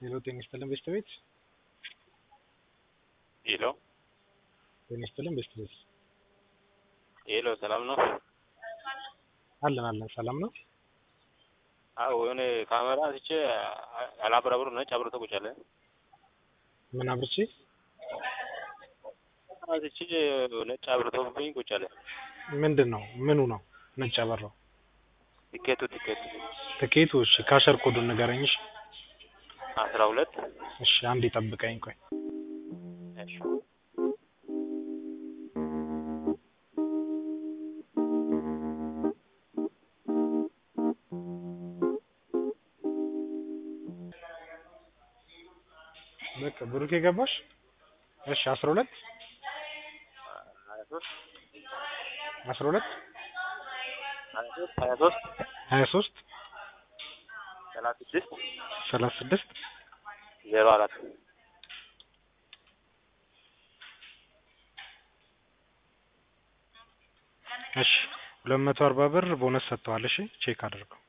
ሄሎ ጤና ይስጥልን ቤት ሄሎ ጤና ይስጥልን ቤት ሄሎ፣ ሰላም ነው? አለን አለን ሰላም ነው። አዎ የሆነ ካሜራ አንስቼ አላብራብሩ ነጭ አብርቶ ቁጭ አለ። ምን አብርቼ አንስቼ ነጭ አብርቶብኝ ቁጭ አለ። ምንድን ነው ምኑ ነው ነጭ ያበራው? ቲኬቱ ቲኬቱ ትኬቱ እሺ ካሸር ኮዱን ንገረኝ እሺ አስራ ሁለት እሺ አንዴ ጠብቀኝ ቆይ እሺ በቃ ብሩኬ ገባሽ እሺ አስራ ሁለት ሀያ ሶስት አስራ ሁለት ሀያ ሶስት ሀያ ሶስት ሀያ ሶስት ሰላሳ ስድስት ሰላሳ ስድስት ዜሮ አራት እሺ ሁለት መቶ አርባ ብር ቦነስ ሰጥተዋል እሺ ቼክ አድርገው